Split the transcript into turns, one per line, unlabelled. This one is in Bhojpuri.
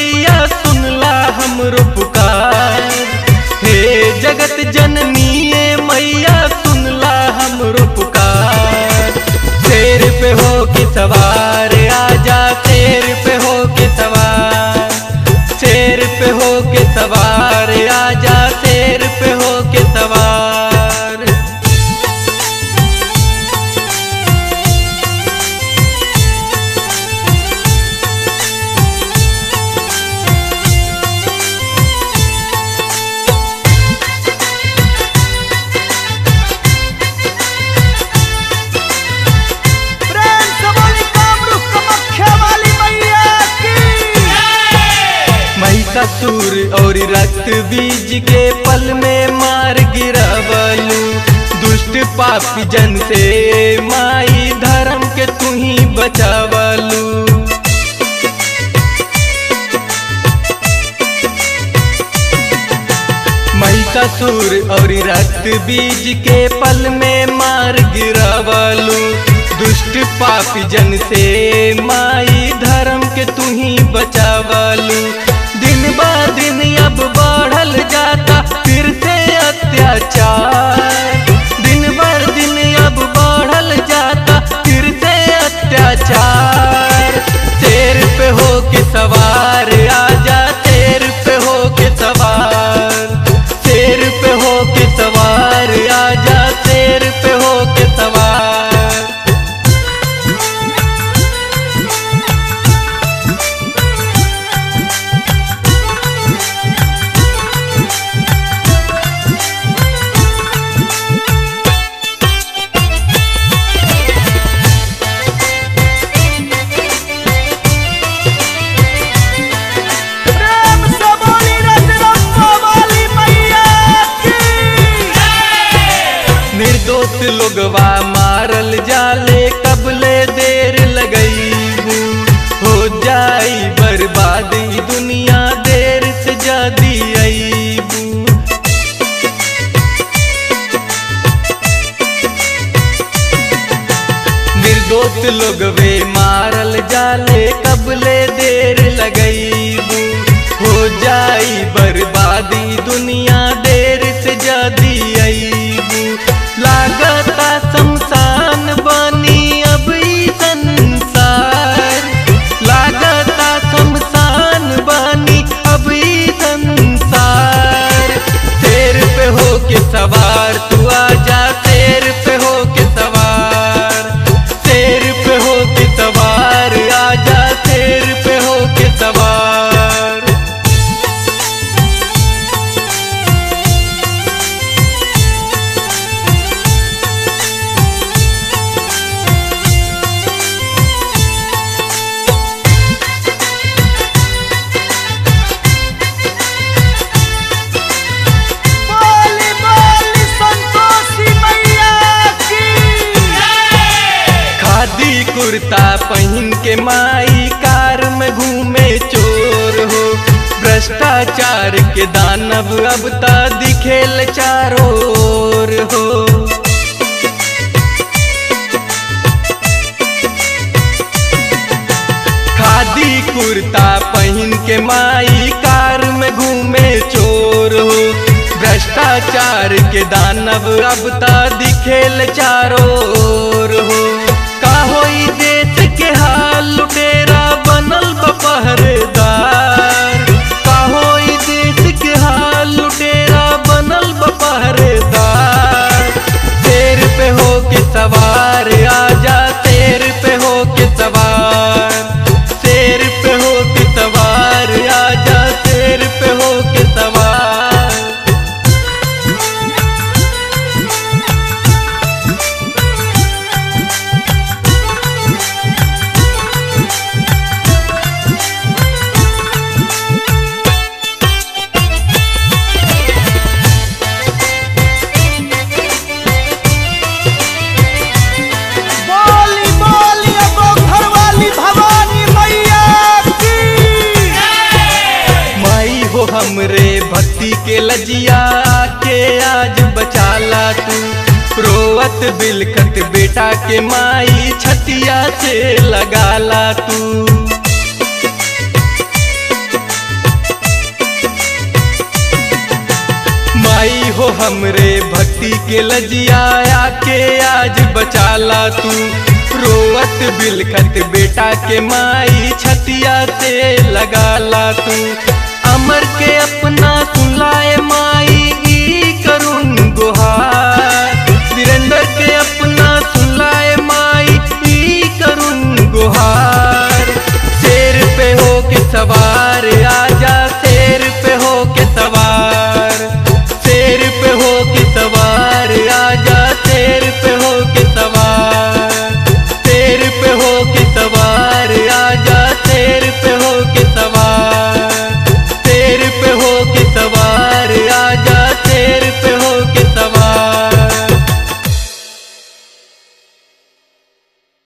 मैया सुनला हमरो पुकार हे जगत जननी मैया सुनला हमरो पुकार शेर पे हो के सवार आजा शेर पे हो के सवार शेर पे हो के सवार आजा शेर पे हो के सवार
प्रेम से बोली कामरूप कमख्या वाली मैया की
महिषासुर और रक्त बीज के पल में मार गिरावलू दुष्ट पापी जन से माई धर्म के तू ही बचावलू महिषासुर और रक्त बीज के पल में मार गिरावलू दुष्ट पापी जन से माई धर्म के तू ही बचावलू दिन ब दिन अब बढ़ल जाता फिर से अत्याचार दिन बर दिन अब बढ़ल जाता फिर से अत्याचार शेर पे हो के सवार आजा शेर पे हो के सवार शेर पे हो के सवार आजा शेर पे हो के सवार
प्रेम से बोली रजरप्पा वाली मैया की
निर्दोष लोगवा मारल जाले कबले देर लगईबू हो जाई बर्बाद ई दुनिया देर से जादी अईबू निर्दोष लोगवे मारल जाले कबले देर लगईबू हो जाई बर्बादी दुनिया देर से जादी अईबू लागता शमशान बनी अब ई संसार लागता शमशान बनी अब ई संसार शेर पे हो के सवार तू आजा शेर पे हो के सवार शेर पे हो के सवार आजा शेर पे हो के सवार
बोली बोली संतोषी मैया की
खादी कुर्ता पहन के माई कार में घूमे चोर हो भ्रष्टाचार के दानव अब ता दिखेल चारों ओर हो खादी कुर्ता पहन के माई कार में घूमे चोर हो भ्रष्टाचार के दानव अब ता दिखेल चारों ओर हो का होई देश के हाल लुटेरा बनल बा पहरेदार का होई देश के हाल लुटेरा बनल बा पहरेदार शेर पे हो के सवार आजा शेर पे हो के सवार शेर पे हो के सवार आजा शेर पे हो के सवार
बोली बोली अगो घर वाली भवानी मैया की
माई हो हमरे भक्ति के लजिया के आज बचाला तू रोवत बिलखत बेटा के माई छतिया से लगाला तू माई हो हमरे भक्ति के लजिया के आज बचाला तू रोवत बिलखत बेटा के माई छतिया से लगाला तू अमर के अपना